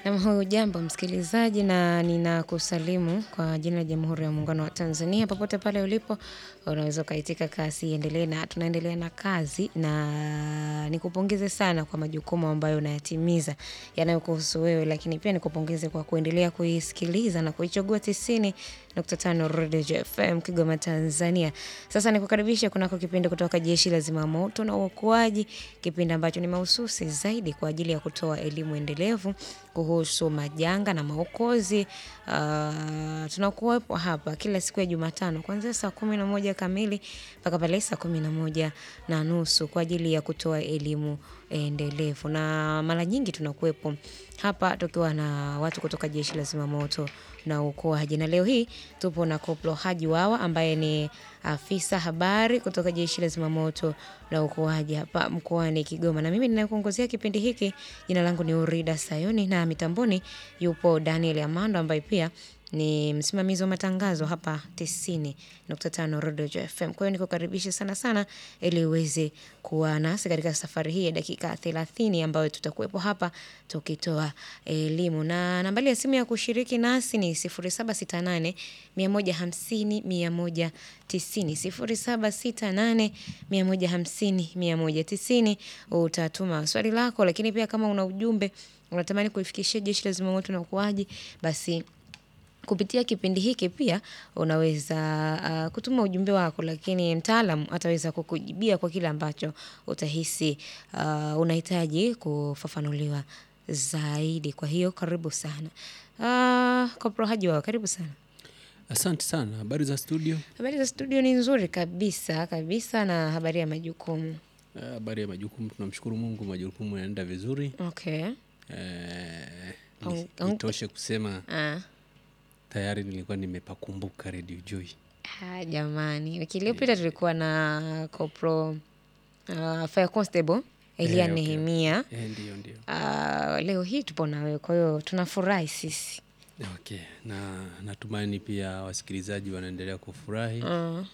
Nam hujambo msikilizaji na ninakusalimu kwa jina la Jamhuri ya Muungano wa Tanzania. Popote pale ulipo, unaweza ukaitika kasi iendelee na tunaendelea na kazi na nikupongeze sana kwa majukumu ambayo unayatimiza yanayokuhusu wewe, lakini pia nikupongeze kwa kuendelea kuisikiliza na kuichagua tisini nukta tano Rodejo FM Kigoma Tanzania. Sasa nikukaribisha kunako kipindi kutoka Jeshi la Zimamoto na Uokoaji, kipindi ambacho ni mahususi zaidi kwa ajili ya kutoa elimu endelevu kuhusu majanga na maokozi. Uh, tunakuwepo hapa kila siku ya Jumatano kuanzia saa kumi na moja kamili mpaka pale saa kumi na moja na nusu kwa ajili ya kutoa elimu endelevu, na mara nyingi tunakuwepo hapa tukiwa na watu kutoka Jeshi la Zimamoto na Uokoaji, na leo hii tupo na Koplo Haji Wawa ambaye ni afisa habari kutoka Jeshi la Zimamoto na Uokoaji hapa mkoani Kigoma, na mimi ninakuongozea kipindi hiki. Jina langu ni Urida Sayoni na mitamboni yupo Daniel Amando ambaye pia ni msimamizi wa matangazo hapa tisini nukta tano Rodejo FM. Kwa hiyo nikukaribisha sana sana ili uweze kuwa nasi katika safari hii ya dakika thelathini ambayo tutakuwepo hapa tukitoa elimu, na nambari ya simu ya kushiriki nasi ni sifuri saba sita nane mia moja hamsini mia moja tisini sifuri saba sita nane mia moja hamsini mia moja tisini. Utatuma swali lako, lakini pia kama una ujumbe unatamani kuifikishia Jeshi la Zimamoto na Uokoaji basi kupitia kipindi hiki pia unaweza uh, kutuma ujumbe wako, lakini mtaalam ataweza kukujibia kwa kile ambacho utahisi uh, unahitaji kufafanuliwa zaidi. Kwa hiyo karibu sana uh, Koplo Haji Wawa, karibu sana. Asante sana. Habari za studio? Habari za studio ni nzuri kabisa kabisa, na habari ya majukumu? Eh, Habari ya majukumu, tunamshukuru Mungu, majukumu yanaenda vizuri. Okay. Eh, Au- ni- au- Itoshe kusema Ah. tayari nilikuwa nimepakumbuka Radio Joy. Ah, jamani, wiki iliyopita tulikuwa na Koplo uh, Fire Constable Elia Eh, okay. Nehemia. Eh, ndio ndio. Ah, leo hii tupo na wewe, kwa hiyo tunafurahi sisi. Okay. Na natumaini pia wasikilizaji wanaendelea kufurahi Mm.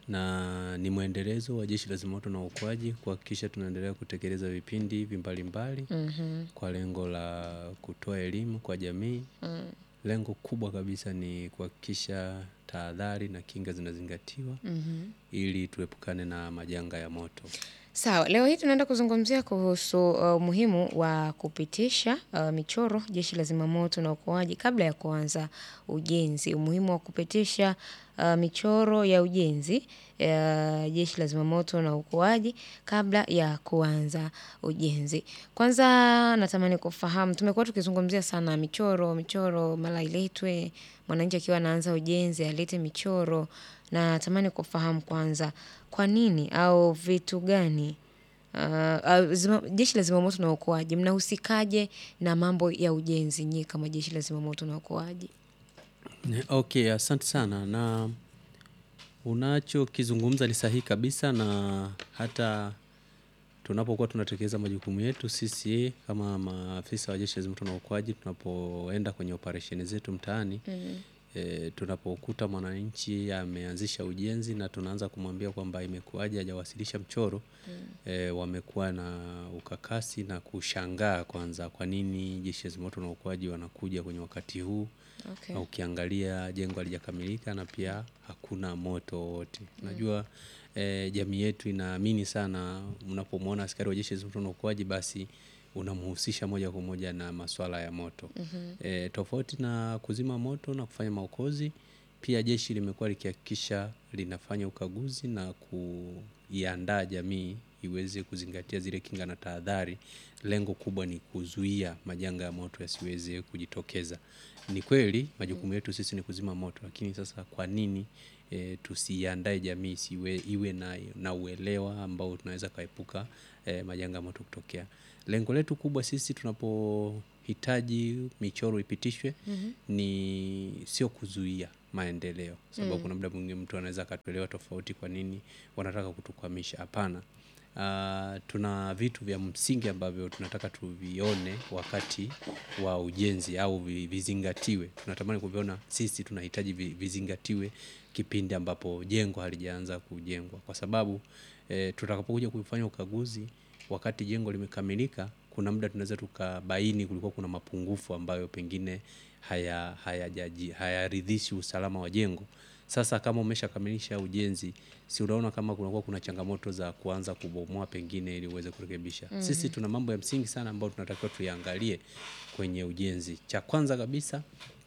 na ni mwendelezo wa Jeshi la Zimamoto na Uokoaji kuhakikisha tunaendelea kutekeleza vipindi hivi mbalimbali Mhm. kwa lengo la kutoa elimu kwa jamii. Mm. Lengo kubwa kabisa ni kuhakikisha tahadhari na kinga zinazingatiwa Mhm. ili tuepukane na majanga ya moto. Sawa, leo hii tunaenda kuzungumzia kuhusu uh, umuhimu wa kupitisha uh, michoro Jeshi la Zimamoto na Uokoaji kabla ya kuanza ujenzi. Umuhimu wa kupitisha uh, michoro ya ujenzi uh, Jeshi la Zimamoto na Uokoaji kabla ya kuanza ujenzi. Kwanza natamani kufahamu, tumekuwa tukizungumzia sana michoro, michoro mara iletwe, mwananchi akiwa anaanza ujenzi alete michoro, na natamani kufahamu kwanza kwa nini au vitu gani uh, uh, zima, Jeshi la Zimamoto na Uokoaji mnahusikaje na mambo ya ujenzi nyie kama Jeshi la Zimamoto na Uokoaji? Ne- Okay, asante sana na unachokizungumza ni sahihi kabisa, na hata tunapokuwa tunatekeleza majukumu yetu sisi kama maafisa wa Jeshi la Zimamoto na Uokoaji, tunapoenda kwenye operesheni zetu mtaani e, tunapokuta mwananchi ameanzisha ujenzi na tunaanza kumwambia kwamba imekuwaje hajawasilisha mchoro e, wamekuwa na ukakasi na kushangaa kwanza, kwa nini Jeshi la Zimamoto na Uokoaji wanakuja kwenye wakati huu Okay. na ukiangalia jengo halijakamilika na pia hakuna moto wowote. Unajua eh, jamii yetu inaamini sana, unapomwona askari wa jeshi la zimamoto na uokoaji basi unamhusisha moja kwa moja na masuala ya moto. Eh, tofauti na kuzima moto na kufanya maokozi, pia jeshi limekuwa likihakikisha linafanya ukaguzi na kuiandaa jamii iweze kuzingatia zile kinga na tahadhari. Lengo kubwa ni kuzuia majanga ya moto yasiweze kujitokeza. Ni kweli majukumu yetu sisi ni kuzima moto, lakini sasa kwa nini e, tusiandae jamii isiwe iwe na, na uelewa ambao tunaweza kaepuka e, majanga ya moto kutokea. Lengo letu kubwa sisi tunapohitaji michoro ipitishwe ni sio kuzuia maendeleo, sababu kuna muda mwingine mtu anaweza akatuelewa tofauti, kwa nini wanataka kutukwamisha. Hapana. Ah, tuna vitu vya msingi ambavyo tunataka tuvione wakati wa ujenzi au vi- vizingatiwe. Tunatamani kuviona sisi, tunahitaji vi- vizingatiwe kipindi ambapo jengo halijaanza kujengwa, kwa sababu eh, tutakapokuja kufanya ukaguzi wakati jengo limekamilika, kuna kuna muda tunaweza tukabaini kulikuwa kuna mapungufu ambayo pengine haya hayajaji hayaridhishi usalama wa jengo. Sasa kama umeshakamilisha ujenzi, si unaona kama kunakuwa kuna changamoto za kuanza kubomoa pengine ili uweze kurekebisha. Sisi tuna mambo ya msingi sana ambayo tunatakiwa tuyaangalie kwenye ujenzi. Cha kwanza kabisa,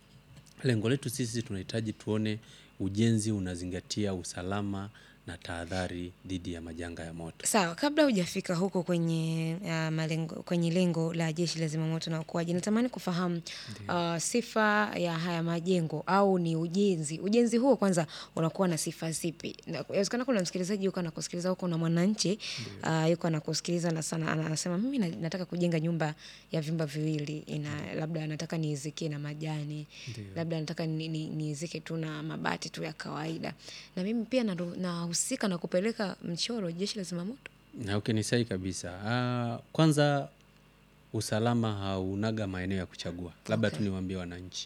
lengo letu sisi tunahitaji tuone ujenzi unazingatia usalama na tahadhari dhidi ya majanga ya moto. Sawa, kabla hujafika huko kwenye uh, malengo, kwenye lengo la Jeshi la Zimamoto na Uokoaji, natamani kufahamu uh, sifa ya haya majengo au ni ujenzi. Ujenzi huo kwanza unakuwa na sifa zipi? Na- Inawezekana kuna msikilizaji yuko anakusikiliza huko na mwananchi uh, yuko anakusikiliza na sana anasema mimi na- nataka kujenga nyumba ya vyumba viwili, ina labda nataka niizike na majani, labda nataka ni- ni- niizike tu na mabati tu ya kawaida, na mimi pia naru- nahusika na kupeleka mchoro Jeshi la Zimamoto. Na okay, ni sahihi kabisa. Ah, kwanza usalama haunaga maeneo ya kuchagua, labda tu niwaambie wananchi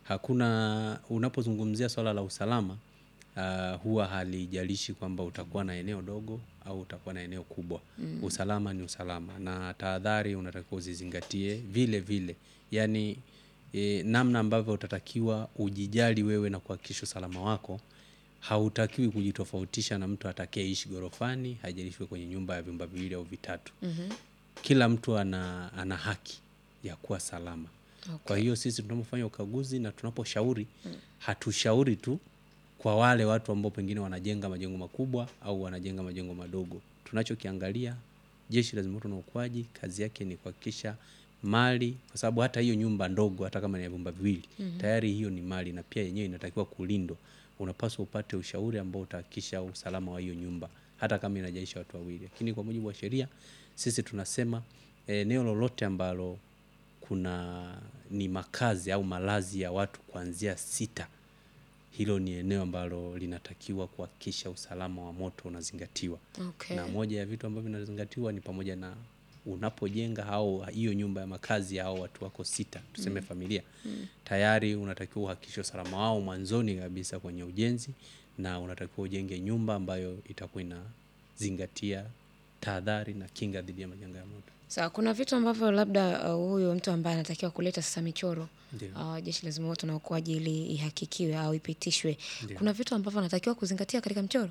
hakuna. Unapozungumzia swala la usalama ah, huwa halijalishi kwamba utakuwa na eneo dogo au utakuwa na eneo kubwa. Usalama ni usalama, na tahadhari unatakiwa uzizingatie vile vile, yaani e, namna ambavyo utatakiwa ujijali wewe na kuhakikisha usalama wako hautakiwi kujitofautisha na mtu atakayeishi ghorofani, haijalishi kwenye nyumba ya vyumba viwili au vitatu. Kila mtu ana, ana haki ya kuwa salama. Kwa hiyo sisi tunapofanya ukaguzi na tunaposhauri, hatushauri tu kwa wale watu ambao pengine wanajenga majengo makubwa au wanajenga majengo madogo. Tunachokiangalia, Jeshi la Zimamoto na Uokoaji kazi yake ni kuhakikisha mali, kwa sababu hata hiyo nyumba ndogo, hata kama ni ya vyumba viwili, tayari hiyo ni mali na pia yenyewe inatakiwa kulindwa. Unapaswa upate ushauri ambao utahakikisha usalama wa hiyo nyumba, hata kama inajaisha watu wawili. Lakini kwa mujibu wa sheria, sisi tunasema eneo lolote ambalo kuna ni makazi au malazi ya watu kuanzia sita, hilo ni eneo ambalo linatakiwa kuhakikisha usalama wa moto unazingatiwa. Okay. Na moja ya vitu ambavyo vinazingatiwa ni pamoja na unapojenga au hiyo nyumba ya makazi ya hao watu wako sita, tuseme familia, tayari unatakiwa uhakikishe usalama wao mwanzoni kabisa kwenye ujenzi, na unatakiwa ujenge nyumba ambayo itakuwa inazingatia tahadhari na kinga dhidi ya majanga ya moto. Sawa, kuna vitu ambavyo labda uh, huyo mtu ambaye anatakiwa kuleta sasa michoro Ndio. uh, Jeshi la Zimamoto na Uokoaji ili ihakikiwe au ipitishwe, Ndio. kuna vitu ambavyo anatakiwa kuzingatia katika mchoro.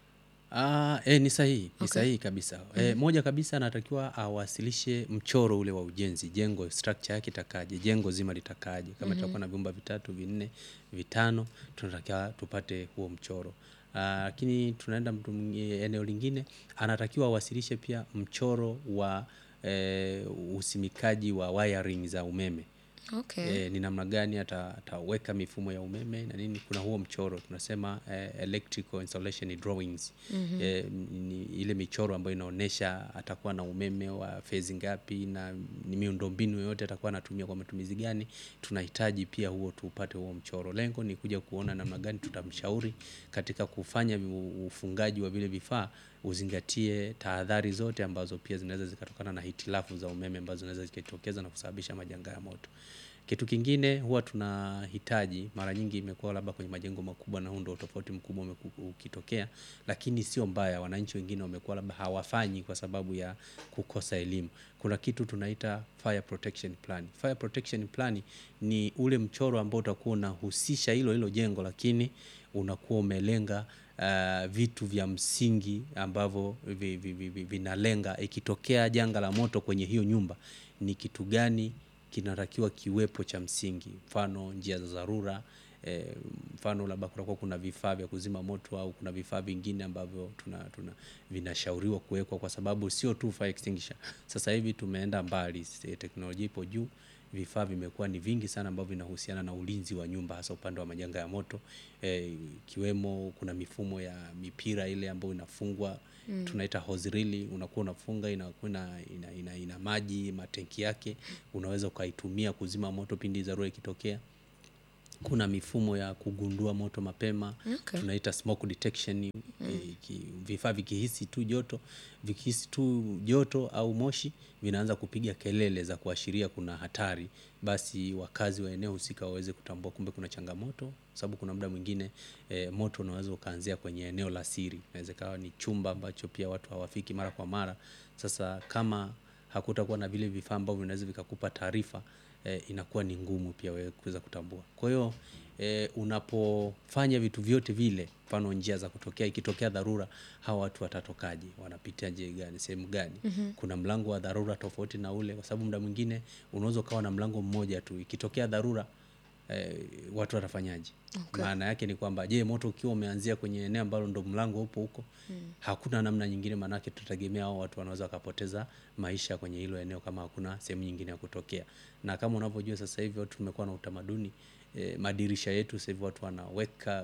Ah, eh, ni sahihi, ni Okay. sahihi kabisa. Eh, moja kabisa anatakiwa awasilishe mchoro ule wa ujenzi, jengo structure yake itakaje, jengo zima litakaje. Kama itakuwa na vyumba vitatu, vinne, vitano, tunatakiwa tupate huo mchoro. Ah, Lakini tunaenda mtu mwingi- eneo lingine, anatakiwa awasilishe pia mchoro wa eh, usimikaji wa wiring za umeme. Okay. Eh, ni namna gani ata- ataweka mifumo ya umeme na nini. Kuna huo mchoro tunasema eh, electrical installation drawings eh, ni ile michoro ambayo inaonyesha atakuwa na umeme wa fezi ngapi na ni miundombinu yoyote atakuwa anatumia kwa matumizi gani. Tunahitaji pia huo tupate huo mchoro. Lengo ni kuja kuona namna gani tutamshauri katika kufanya u- ufungaji wa vile vifaa uzingatie tahadhari zote ambazo pia zinaweza zikatokana na hitilafu za umeme ambazo zinaweza zikatokeza na kusababisha majanga ya moto. Kitu kingine huwa tunahitaji, mara nyingi imekuwa labda kwenye majengo makubwa, na huu ndio tofauti mkubwa umeku- ukitokea, lakini sio mbaya. Wananchi wengine wamekuwa labda hawafanyi kwa sababu ya kukosa elimu. Kuna kitu tunaita fire protection plan. Fire protection plan ni ule mchoro ambao utakuwa unahusisha hilo hilo jengo, lakini unakuwa umelenga uh, vitu vya msingi ambavyo vi, vi, vi, vi, vinalenga ikitokea janga la moto kwenye hiyo nyumba, ni kitu gani kinatakiwa kiwepo cha msingi, mfano njia za dharura eh, mfano labda kutakuwa kuna vifaa vya kuzima moto au kuna vifaa vingine ambavyo tuna, tuna vinashauriwa kuwekwa, kwa sababu sio tu fire extinguisher. Sasa hivi tumeenda mbali, eh, teknolojia ipo juu, vifaa vimekuwa ni vingi sana ambavyo vinahusiana na ulinzi wa nyumba, hasa upande wa majanga ya moto eh, ikiwemo kuna mifumo ya mipira ile ambayo inafungwa tunaita hose reel, unakuwa unafunga inakuwa ina, ina, ina, ina maji matenki yake, unaweza ukaitumia kuzima moto pindi dharura ikitokea. Kuna mifumo ya kugundua moto mapema Okay. tunaita smoke detection. eh, ki- Vifaa vikihisi tu joto vikihisi tu joto au moshi vinaanza kupiga kelele za kuashiria kuna hatari, basi wakazi wa eneo husika waweze kutambua kumbe kuna changamoto, sababu kuna muda mwingine eh, moto unaweza ukaanzia kwenye eneo la siri, inaweza ikawa ni chumba ambacho pia watu hawafiki mara kwa mara. Sasa kama hakutakuwa na vile vifaa ambavyo vinaweza vikakupa taarifa eh, inakuwa ni ngumu pia wewe kuweza kutambua. Kwa hiyo eh, unapofanya vitu vyote vile, mfano njia za kutokea, ikitokea dharura, hawa watu watatokaje? Wanapitia njia gani? Sehemu gani? Kuna mlango wa dharura tofauti na ule, kwa sababu muda mwingine unaweza ukawa na mlango mmoja tu, ikitokea dharura eh, watu watafanyaje? Okay. Maana yake ni kwamba je, moto ukiwa umeanzia kwenye eneo ambalo ndo mlango upo huko, hakuna namna nyingine, maanake tutategemea hao watu wanaweza wakapoteza maisha kwenye hilo eneo kama hakuna sehemu nyingine ya kutokea. Na kama unavyojua sasa hivi watu tumekuwa na utamaduni eh, madirisha yetu sasa hivi watu wanaweka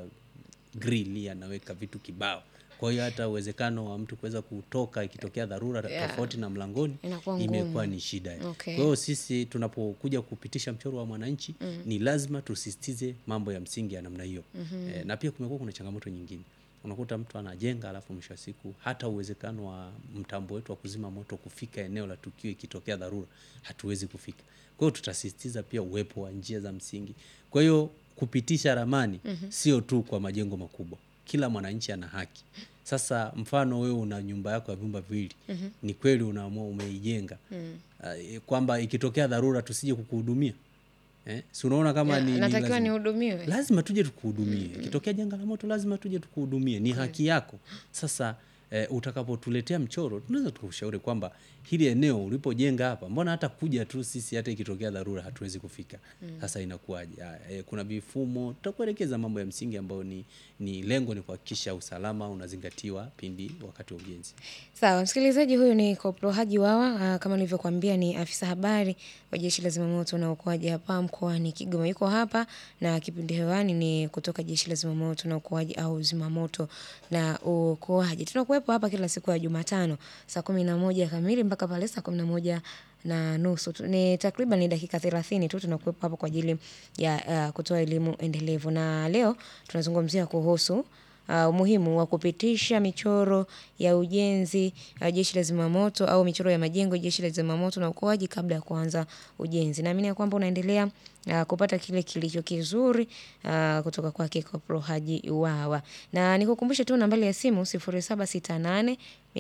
grill, anaweka vitu kibao. Kwa hiyo hata uwezekano wa mtu kuweza kutoka ikitokea dharura Yeah. tofauti na mlangoni Inakuwa ngumu. imekuwa ni shida. Okay. Kwa hiyo sisi tunapokuja kupitisha mchoro wa mwananchi ni lazima tusisitize mambo ya msingi ya namna hiyo. Eh, na pia kumekuwa kuna changamoto nyingine. Unakuta mtu anajenga alafu mwisho wa siku hata uwezekano wa mtambo wetu wa kuzima moto kufika eneo la tukio ikitokea dharura hatuwezi kufika. Kwa hiyo tutasisitiza pia uwepo wa njia za msingi. Kwa hiyo kupitisha ramani sio tu kwa majengo makubwa. Kila mwananchi ana haki. Sasa mfano wewe una nyumba yako ya vyumba viwili, ni kweli unaamua umeijenga Ah, eh, kwamba ikitokea dharura tusije kukuhudumia eh? Si unaona kama Ya, ni, ni natakiwa lazima. nihudumiwe. lazima tuje tukuhudumie. Ikitokea janga la moto lazima tuje tukuhudumie, ni haki yako. Sasa eh, utakapotuletea mchoro tunaweza tukushauri kwamba hili eneo ulipojenga hapa, mbona hata kuja tu sisi, hata ikitokea dharura hatuwezi kufika. Sasa inakuwaje? Haya, eh, kuna vifumo, tutakuelekeza mambo ya msingi ambayo ni, ni lengo ni kuhakikisha usalama unazingatiwa pindi wakati wa ujenzi. Sawa, msikilizaji, huyu ni Koplo Haji Wawa. ah, Kama nilivyokuambia ni afisa habari wa Jeshi la Zimamoto na Uokoaji hapa mkoani Kigoma. Yuko hapa na kipindi hewani ni kutoka Jeshi la Zimamoto na Uokoaji au Zimamoto na Uokoaji. Tunakuwepo hapa kila siku ya Jumatano saa kumi na moja kamili mpaka pale saa kumi na moja na nusu Tu- ni takriban ni dakika thelathini tu tunakuwepo hapa kwa ajili ya ah, kutoa elimu endelevu, na leo tunazungumzia kuhusu uh, umuhimu wa kupitisha michoro ya ujenzi uh, jeshi la zimamoto au michoro ya majengo jeshi la zimamoto na uokoaji kabla ya kuanza ujenzi. Naamini ya kwamba unaendelea uh, kupata kile kilicho kizuri uh, kutoka kwake Koplo Haji Wawa, na nikukumbushe tu nambari ya simu 0768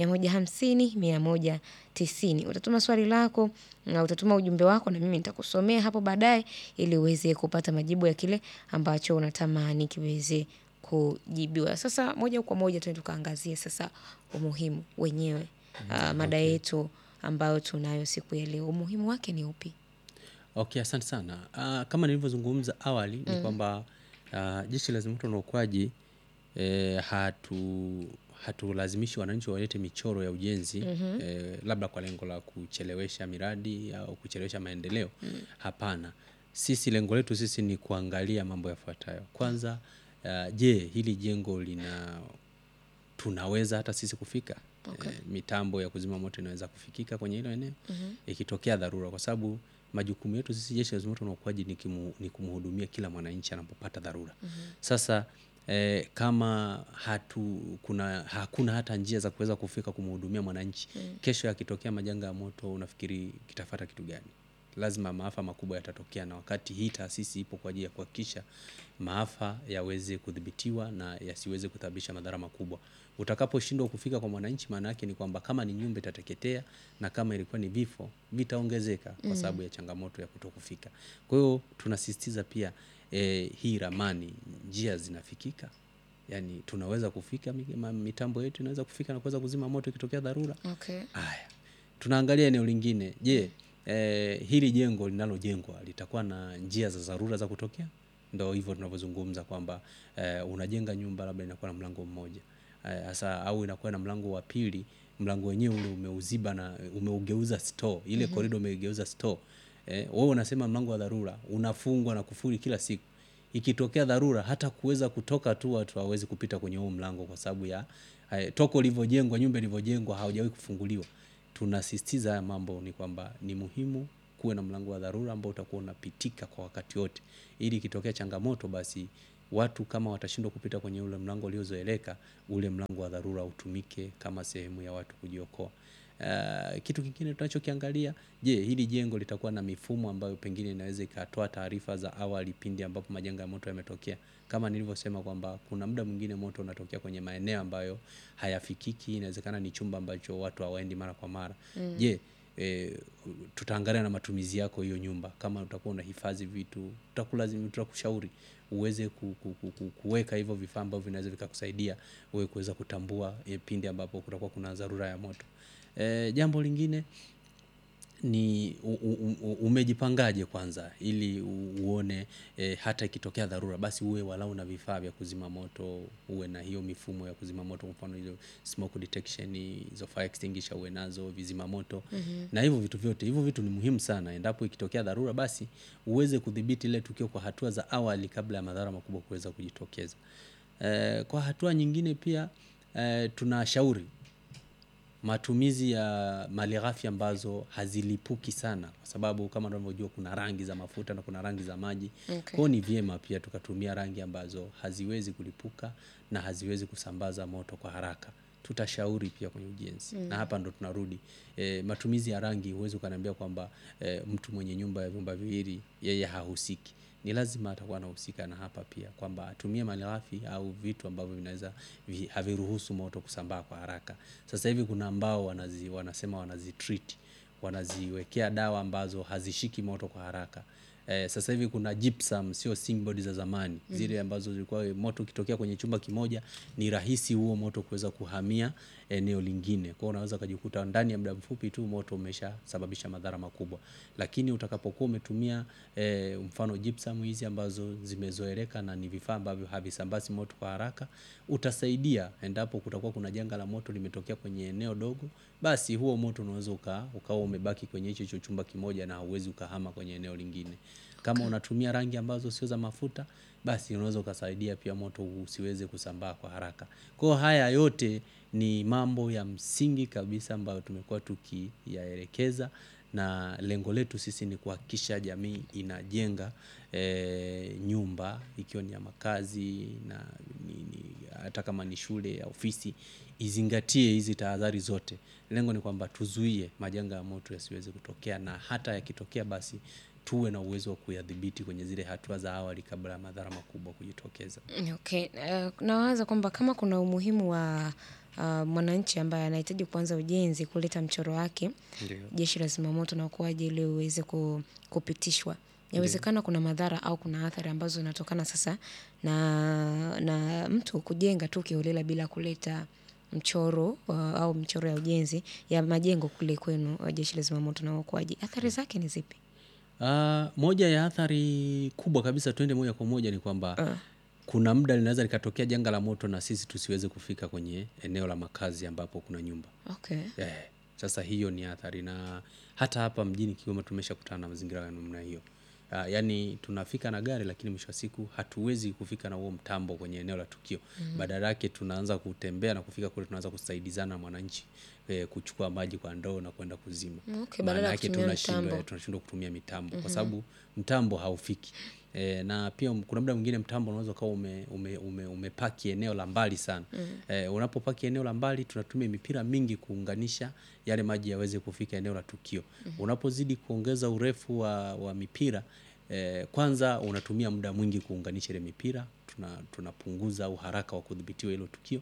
150 190. Utatuma swali lako na utatuma ujumbe wako, na mimi nitakusomea hapo baadaye ili uweze kupata majibu ya kile ambacho unatamani kiweze kujibiwa. Sasa moja kwa moja tuende tukaangazie sasa umuhimu wenyewe ah, mada yetu ambayo tunayo siku ya leo, umuhimu wake ni upi? Okay, asante sana. Ah, kama nilivyozungumza awali ni kwamba ah, Jeshi la Zimamoto na Uokoaji eh, hatu hatulazimishi wananchi walete michoro ya ujenzi eh, labda kwa lengo la kuchelewesha miradi au kuchelewesha maendeleo. Hapana, sisi lengo letu sisi ni kuangalia mambo yafuatayo. Kwanza, ah, je, hili jengo lina tunaweza hata sisi kufika Okay. eh, mitambo ya kuzima moto inaweza kufikika kwenye hilo eneo ikitokea dharura, kwa sababu majukumu yetu sisi Jeshi la Zimamoto na Uokoaji ni, kimu, ni kumhudumia kila mwananchi anapopata dharura. Sasa eh, kama hatu kuna hakuna hata njia za kuweza kufika kumhudumia mwananchi, kesho yakitokea majanga ya moto, unafikiri kitafata kitu gani? Lazima maafa makubwa yatatokea, na wakati hii taasisi ipo kwa ajili ya kuhakikisha maafa yaweze kudhibitiwa na yasiweze kusababisha madhara makubwa. Utakaposhindwa kufika kwa mwananchi, maana yake ni kwamba kama ni nyumba itateketea na kama ilikuwa ni vifo vitaongezeka kwa sababu ya changamoto ya kutokufika. Kwa hiyo tunasisitiza pia eh, hii ramani, njia zinafikika, yaani tunaweza kufika, mi- ma- mitambo yetu inaweza kufika na kuweza kuzima moto ikitokea dharura. Okay. Haya, tunaangalia eneo lingine. Je, eh, hili jengo linalojengwa litakuwa na njia za dharura za kutokea? Ndo hivyo tunavyozungumza kwamba eh, unajenga nyumba labda inakuwa na mlango mmoja eh, hasa au inakuwa na mlango wa pili, mlango wenyewe ule umeuziba na umeugeuza store, ile korido umeigeuza store. Eh, wewe unasema mlango wa dharura unafungwa na kufuri kila siku ikitokea dharura hata kuweza kutoka tu watu hawezi kupita kwenye huo mlango kwa sababu ya eh, toko lilivyojengwa, nyumba ilivyojengwa haujawahi kufunguliwa. Tunasisitiza haya mambo ni kwamba ni muhimu kuwe na mlango wa dharura ambao utakuwa unapitika kwa wakati wote, ili ikitokea changamoto, basi watu kama watashindwa kupita kwenye ule mlango uliozoeleka, ule mlango wa dharura utumike kama sehemu ya watu kujiokoa. Uh, kitu kingine tunachokiangalia, je, hili jengo litakuwa na mifumo ambayo pengine inaweza ikatoa taarifa za awali pindi ambapo majanga ya moto yametokea. Kama nilivyosema kwamba kuna muda mwingine moto unatokea kwenye maeneo ambayo hayafikiki, inawezekana ni chumba ambacho watu hawaendi mara kwa mara. Je, e, tutaangalia na matumizi yako hiyo nyumba. Kama utakuwa unahifadhi vitu, tutakulazimi tutakushauri uweze ku, ku, ku, ku, kuweka hivyo vifaa ambavyo vinaweza vikakusaidia wewe kuweza kutambua e, pindi ambapo kutakuwa kuna dharura ya moto. E, jambo lingine ni u, u, u, umejipangaje kwanza ili u- uone e, hata ikitokea dharura basi uwe walau na vifaa vya kuzima moto, uwe na hiyo mifumo ya kuzima moto, kwa mfano hizo smoke detection, hizo fire extinguisher uwe nazo, vizima moto na hivyo vitu vyote. Hivyo vitu ni muhimu sana, endapo ikitokea dharura, basi uweze kudhibiti ile tukio kwa hatua za awali kabla ya madhara makubwa kuweza kujitokeza. E, kwa hatua nyingine pia e, tunashauri matumizi ya malighafi ambazo hazilipuki sana, kwa sababu kama unavyojua kuna rangi za mafuta na kuna rangi za maji. Okay. Kwa hiyo ni vyema pia tukatumia rangi ambazo haziwezi kulipuka na haziwezi kusambaza moto kwa haraka. Tutashauri pia kwenye ujenzi na hapa ndo tunarudi e, matumizi ya rangi. Huwezi ukaniambia kwamba e, mtu mwenye nyumba ya vyumba viwili yeye hahusiki. Ni lazima atakuwa anahusika na hapa pia kwamba atumie malighafi au vitu ambavyo vinaweza vi, haviruhusu moto kusambaa kwa haraka. Sasa hivi kuna ambao wanazi, wanasema wanazitreat wanaziwekea dawa ambazo hazishiki moto kwa haraka. Eh, sasa hivi kuna gypsum, sio singboard za zamani zile ambazo zilikuwa moto ukitokea kwenye chumba kimoja ni rahisi huo moto kuweza kuhamia eneo lingine. Kwa hiyo unaweza ukajikuta ndani ya muda mfupi tu moto umeshasababisha madhara makubwa, lakini utakapokuwa umetumia eh, mfano gypsum hizi ambazo zimezoeleka na ni vifaa ambavyo havisambazi moto kwa haraka, utasaidia endapo kutakuwa kuna janga la moto limetokea kwenye eneo dogo, basi huo moto unaweza uka, ukawa umebaki kwenye hicho hicho chumba kimoja na hauwezi ukahama kwenye eneo lingine. Kama unatumia rangi ambazo sio za mafuta, basi unaweza ukasaidia pia moto usiweze kusambaa kwa haraka. Kwa hiyo haya yote ni mambo ya msingi kabisa ambayo tumekuwa tukiyaelekeza na lengo letu sisi ni kuhakikisha jamii inajenga eh, nyumba ikiwa ni ya makazi na ni, ni, hata kama ni shule ya ofisi izingatie hizi tahadhari zote. Lengo ni kwamba tuzuie majanga ya moto yasiweze kutokea na hata yakitokea basi tuwe na uwezo wa kuyadhibiti kwenye zile hatua za awali kabla ya madhara makubwa kujitokeza. Okay. Uh, nawaza kwamba kama kuna umuhimu wa uh, mwananchi ambaye anahitaji kuanza ujenzi kuleta mchoro wake Ndio. jeshi la zimamoto na uokoaji ili uweze ku, kupitishwa. Inawezekana kuna madhara au kuna athari ambazo zinatokana sasa na, na mtu kujenga tu kiholela bila kuleta mchoro uh, au mchoro ya ujenzi ya majengo kule kwenu uh, jeshi la zimamoto na uokoaji. Athari zake ni zipi? Ah, moja ya athari kubwa kabisa, twende moja kwa moja, ni kwamba Uh, kuna muda linaweza likatokea janga la moto na sisi tusiweze kufika kwenye eneo la makazi ambapo kuna nyumba. okay. Eh, sasa hiyo ni athari, na hata hapa mjini Kigoma tumeshakutana na mazingira ya namna hiyo. Uh, yaani tunafika na gari lakini mwisho wa siku hatuwezi kufika na huo mtambo kwenye eneo la tukio. Badala yake tunaanza kutembea na kufika kule tunaanza kusaidizana na mwananchi eh, kuchukua maji kwa ndoo na kwenda kuzima. Okay, Maana badala ya yake kutumia tunashindwa mtambo. tunashindwa kutumia mitambo kwa sababu mtambo haufiki. E, na pia m- kuna muda mwingine mtambo unaweza ukawa ume, ume, ume, umepaki eneo la mbali sana. E, unapopaki eneo la mbali tunatumia mipira mingi kuunganisha yale maji yaweze kufika eneo la tukio. Unapozidi kuongeza urefu wa, wa mipira e, kwanza unatumia muda mwingi kuunganisha ile mipira, tuna, tunapunguza uharaka wa kudhibitiwa hilo tukio,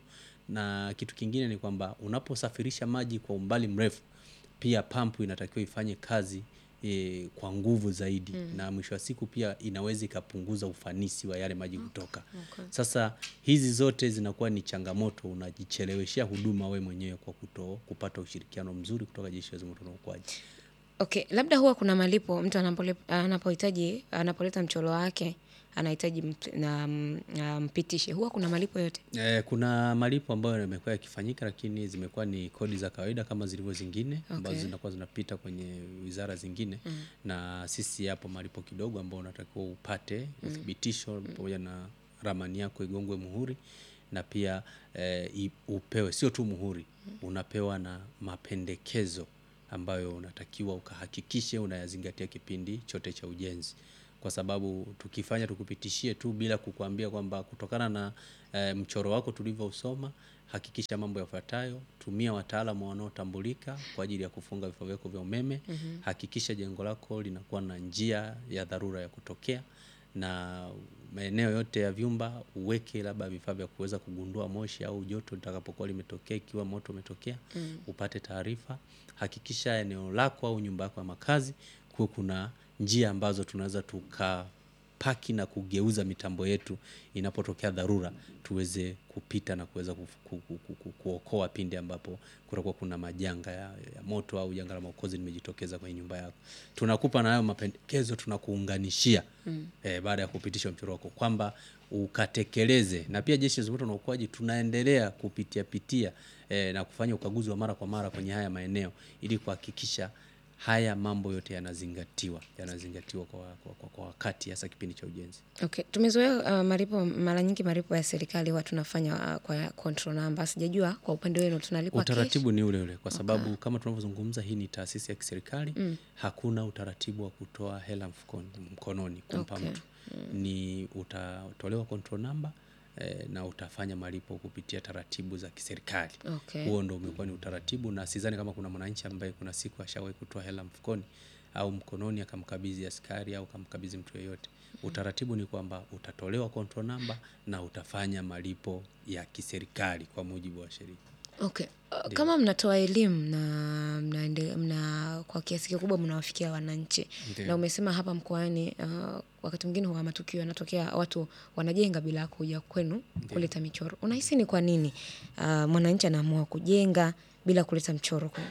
na kitu kingine ni kwamba unaposafirisha maji kwa umbali mrefu pia pampu inatakiwa ifanye kazi e, kwa nguvu zaidi na mwisho wa siku pia inaweza ikapunguza ufanisi wa yale maji kutoka. Okay. Sasa hizi zote zinakuwa ni changamoto, unajicheleweshea huduma we mwenyewe kwa kuto kupata ushirikiano mzuri kutoka jeshi la zimamoto na uokoaji. Okay, labda huwa kuna malipo mtu anapole- anapohitaji anapoleta mchoro wake anahitaji mt- na mm, ah, mpitishe, huwa kuna malipo yote? E, kuna malipo ambayo yamekuwa yakifanyika lakini zimekuwa ni kodi za kawaida kama zilivyo zingine ambazo Okay. zinakuwa zinapita kwenye wizara zingine na sisi yapo malipo kidogo ambao unatakiwa upate uthibitisho pamoja na ramani yako igongwe muhuri na pia e, i- upewe sio tu muhuri unapewa na mapendekezo ambayo unatakiwa ukahakikishe unayazingatia kipindi chote cha ujenzi kwa sababu tukifanya tukupitishie tu bila kukuambia kwamba kutokana na e, mchoro wako tulivyousoma, hakikisha mambo yafuatayo: tumia wataalamu wanaotambulika kwa ajili ya kufunga vifaa vyako vya umeme. Hakikisha jengo lako linakuwa na njia ya dharura ya kutokea, na maeneo yote ya vyumba uweke labda vifaa vya kuweza kugundua moshi au joto litakapokuwa limetokea ikiwa moto umetokea upate taarifa. Hakikisha eneo lako au nyumba yako ya makazi kuwe kuna njia ambazo tunaweza tukapaki na kugeuza mitambo yetu inapotokea dharura tuweze kupita na kuweza ku, ku, ku, ku, ku, kuokoa pindi ambapo kutakuwa kuna majanga ya, ya moto au janga la maokozi limejitokeza kwenye nyumba yako. Tunakupa na hayo mapendekezo tunakuunganishia eh, baada ya kupitisha mchoro wako kwamba ukatekeleze, na pia Jeshi la Zimamoto na Uokoaji tunaendelea kupitia pitia eh, na kufanya ukaguzi wa mara kwa mara kwenye haya maeneo ili kuhakikisha haya mambo yote yanazingatiwa yanazingatiwa kwa, kwa, kwa, kwa wakati hasa kipindi cha ujenzi. Okay. Tumezoea uh, malipo mara nyingi malipo ya serikali huwa tunafanya uh, kwa control number. Sijajua kwa upande wenu tunalipwa cash? Utaratibu ni ule ule kwa sababu kama tunavyozungumza hii ni taasisi ya kiserikali hakuna utaratibu wa kutoa hela mfukoni, mkononi kumpa Okay. mtu ni utatolewa control number eh, na utafanya malipo kupitia taratibu za kiserikali. Okay. Huo ndo umekuwa ni utaratibu, na sidhani kama kuna mwananchi ambaye kuna siku ashawahi kutoa hela mfukoni au mkononi akamkabidhi askari au akamkabidhi mtu yeyote. Utaratibu ni kwamba utatolewa control number na utafanya malipo ya kiserikali kwa mujibu wa sheria. Okay. Uh, kama mnatoa elimu na mnaende, mna kwa kiasi kikubwa mnawafikia wananchi Ndiyo. na umesema hapa mkoani uh, wakati mwingine huwa matukio yanatokea watu wanajenga bila kuja kwenu kuleta michoro. Unahisi ni kwa nini uh, mwananchi anaamua kujenga bila kuleta mchoro kwenu?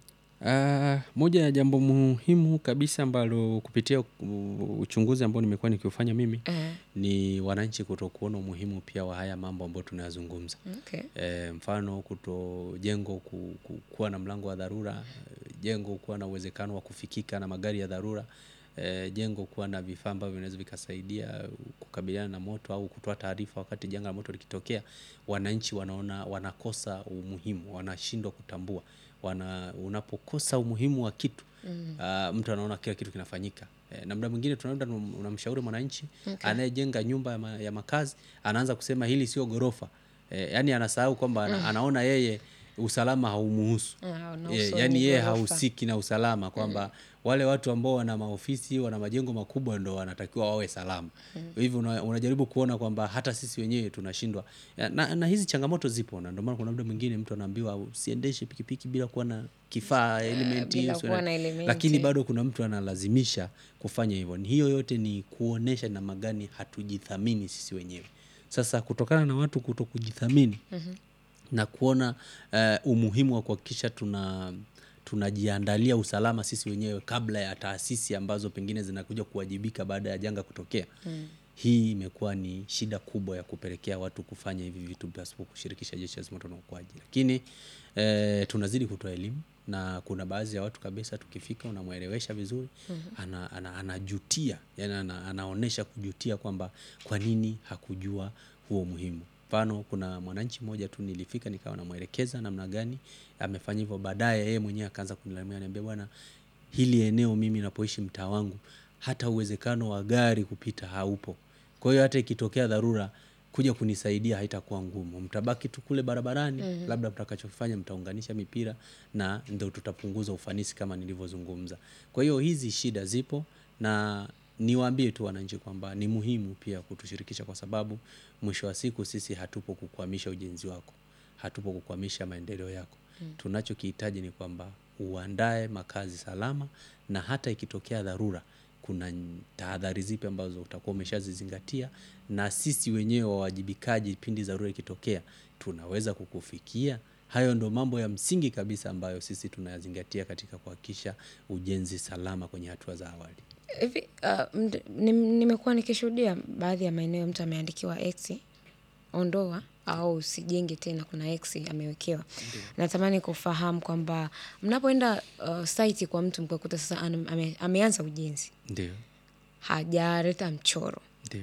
Ah, moja ya jambo muhimu kabisa ambalo kupitia u- uchunguzi ambao nimekuwa nikiufanya mimi Eh, ni wananchi kutokuona umuhimu pia wa haya mambo ambayo tunayazungumza. okay. E, mfano kuto jengo ku, ku, kuwa na mlango wa dharura, e, jengo kuwa na uwezekano wa kufikika na magari ya dharura, e, jengo kuwa na vifaa ambavyo vinaweza vikasaidia kukabiliana na moto au kutoa taarifa wakati janga la moto likitokea. Wananchi wanaona wanakosa umuhimu, wanashindwa kutambua wana, unapokosa umuhimu wa kitu ah, mtu anaona kila kitu kinafanyika e, na muda mwingine tunaenda tunam- unamshauri mwananchi anayejenga nyumba ya, ma, ya makazi anaanza kusema hili sio ghorofa e, yani anasahau kwamba ana, anaona yeye usalama haumuhusu Ah, una e, uso yani wenye yeye ghorofa. hahusiki na usalama kwamba wale watu ambao wana maofisi wana majengo makubwa ndo wanatakiwa wawe salama hivyo una, unajaribu kuona kwamba hata sisi wenyewe tunashindwa Ya, na, na hizi changamoto zipo na ndio maana kuna muda mwingine mtu anaambiwa usiendeshe pikipiki bila kuwa na kifaa elementi bila hiyo, kuwa sio- na elementi. lakini bado kuna mtu analazimisha kufanya hivyo. Ni hiyo yote ni kuonesha namna gani hatujithamini sisi wenyewe. Sasa kutokana na watu kuto kujithamini na kuona eh, umuhimu wa kuhakikisha tuna tunajiandalia usalama sisi wenyewe kabla ya taasisi ambazo pengine zinakuja kuwajibika baada ya janga kutokea. Hii imekuwa ni shida kubwa ya kupelekea watu kufanya hivi vitu pasipo kushirikisha jeshi la zimamoto na uokoaji, lakini eh, tunazidi kutoa elimu na kuna baadhi ya watu kabisa tukifika unamwelewesha vizuri ana, ana, anajutia yani ana, anaonesha kujutia kwamba kwa nini hakujua huo muhimu. Mfano, kuna mwananchi mmoja tu nilifika nikawa namwelekeza namna gani amefanya hivyo, baadaye yeye mwenyewe akaanza kunilalamia, ananiambia bwana, hili eneo mimi napoishi mtaa wangu hata uwezekano wa gari kupita haupo. Kwa hiyo hata ikitokea dharura kuja kunisaidia haitakuwa ngumu, mtabaki tu kule barabarani, labda mtakachofanya mtaunganisha mipira na ndio tutapunguza ufanisi kama nilivyozungumza. Kwa hiyo hizi shida zipo na niwaambie tu wananchi kwamba ni muhimu pia kutushirikisha, kwa sababu mwisho wa siku sisi hatupo kukwamisha ujenzi wako, hatupo kukwamisha maendeleo yako. Tunachokihitaji ni kwamba uandae makazi salama, na hata ikitokea dharura kuna n- tahadhari zipi ambazo utakuwa umeshazizingatia, na sisi wenyewe wawajibikaji pindi dharura ikitokea tunaweza kukufikia. Hayo ndo mambo ya msingi kabisa ambayo sisi tunayazingatia katika kuhakikisha ujenzi salama kwenye hatua za awali. Hivi uh, md- nim- nimekuwa nikishuhudia baadhi ya maeneo mtu ameandikiwa X ondoa au usijenge tena, kuna X amewekewa. Natamani kufahamu kwamba mnapoenda uh, site kwa mtu mkakuta sasa ana- ame, ameanza ujenzi Ndio, hajaleta mchoro, ndio.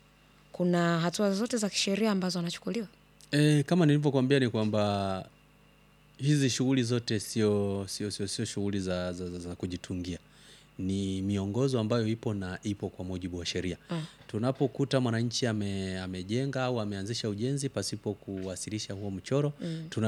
kuna hatua zote za kisheria ambazo anachukuliwa? E, kama nilivyokuambia ni kwamba hizi shughuli zote sio sio sio sio shughuli za, za, za, za kujitungia, ni miongozo ambayo ipo na ipo kwa mujibu wa sheria. Tunapokuta mwananchi ame, amejenga au ameanzisha ujenzi pasipo kuwasilisha huo mchoro tuna